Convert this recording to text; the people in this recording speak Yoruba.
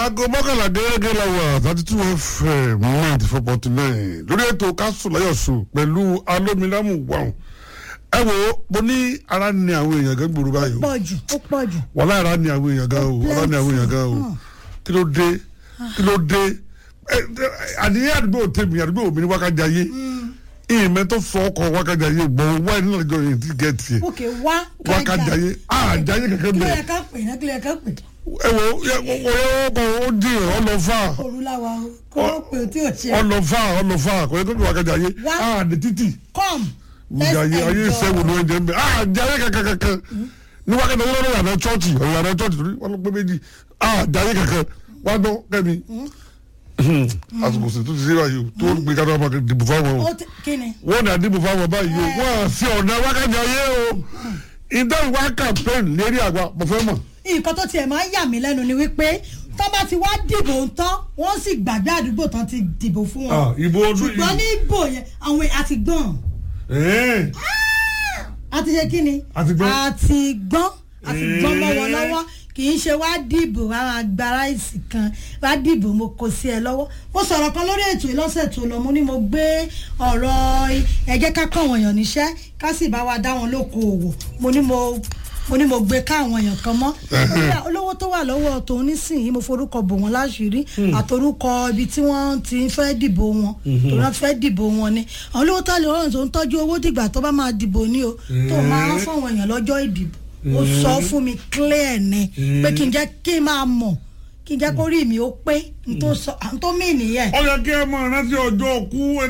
aago mọ́kànlá gẹ́gẹ́ lọ́wọ́ thirty two fm ninety four point nine lórí ètò kásù láyọ̀sù pẹ̀lú alómilámù wàhùn ẹ wo mo ní ara ni àwọn èèyàn gan gbòòrò báyìí o pọ̀ jù ó pọ̀ jù. wàhálà ara ni àwọn èèyàn gan o ara ni àwọn èèyàn gan o kí ló dé kí ló dé ẹ, ẹ, àdìyẹ àdúgbò tèmi àdúgbò mi ní wákàtí ayé ìmẹ́ tó fọ ọkọ̀ wákàtí ayé gbọ̀n wáyé nínú àjọ yìí ti gẹ̀ẹ́tì ẹ̀ òkè wá wákàtí ayé àjáyé kẹ̀kẹ́ kí ló bẹ́ẹ̀ yẹ ká pè náà kí ló yẹ ká pè. ẹ wo ẹ wo ọkọ̀ ó dín ọlọ́fà olùlàwà o kó o pè ó tí o ṣe. ọlọ́fà ọlọ́fà kò yẹ kó tó wákàtí ayé Wá. àdè títì come ìjà ayé ayé ìṣẹ́wò ló ń jẹ́ mbẹ́ àjáyé kẹ̀kẹ́ kẹ̀kẹ́ ní wákàtí ayé lọ́dọ̀ yàrá chọ́ọ̀chì yàrá chọ́ọ̀chì torí wọn ló pé méjì àjáyé kẹ̀kẹ́ wá dán kẹ́mi àsìkò sì tún ti sí báyìí o tó ń gbé kátó ọmọ dìbò fáwọn o ó ti kí ni. wọn náà dìbò fáwọn báyìí o wọn à sí ọ̀nà wákàtí ayé o ìdáhùn wá campaign lérí àgbà mo fẹ́ mọ̀. nǹkan tó tiẹ̀ máa ń yà mí lẹ́nu ni wípé tó bá ti wá dìbò ń tán wọ́n sì gbàgbé àdúgbò tán ti dìbò fún wọn. Ah, ìbò ọdún yìí. ṣùgbọ́n ní ìbò yẹn àwọn àti gbọ́n Ẹ̀ẹ́. àti ṣe kí ni Àti gbọ́n. àti gbọ́n àti gbọ́n mọ́ wọn Eh. lọ́wọ́ kì í ṣe wá dìbò àwọn agbára ìsì kan wá dìbò mo kò sí ẹ lọ́wọ́ mo sọ̀rọ̀ kan lórí ètò ìlọ́sẹ̀ tó lọ mo ní mo gbé ọ̀rọ̀ ẹ jẹ́ ká kọ́ àwọn èèyàn níṣẹ́ ká sì bá wa dá wọn lókoòwò mo ní mo mo ní mo gbé ká àwọn èèyàn kan mọ́ Kódà olówó tó wà lọ́wọ́ tòun nísìnyí mo forúkọ bò wọ́n láṣìírí àtorúkọ ibi tí wọ́n ti fẹ́ dìbò wọn tòun náà fẹ́ dìbò wọn ni àwọn olówó tó lè rọrùn tó ń tọ́jú owó dìgbà tó bá máa dìbò ní o tó máa ń fọwọ́n èèyàn lọ́jọ́ ìdìbò ó sọ fún mi clear ni pé kí n jẹ́ kí n máa mọ̀ kí n jẹ́ kó rí mi ó pé n tó sọ n tó mí nìyẹn. ó yẹ kí ẹ mọ rántí ọjọ́ kú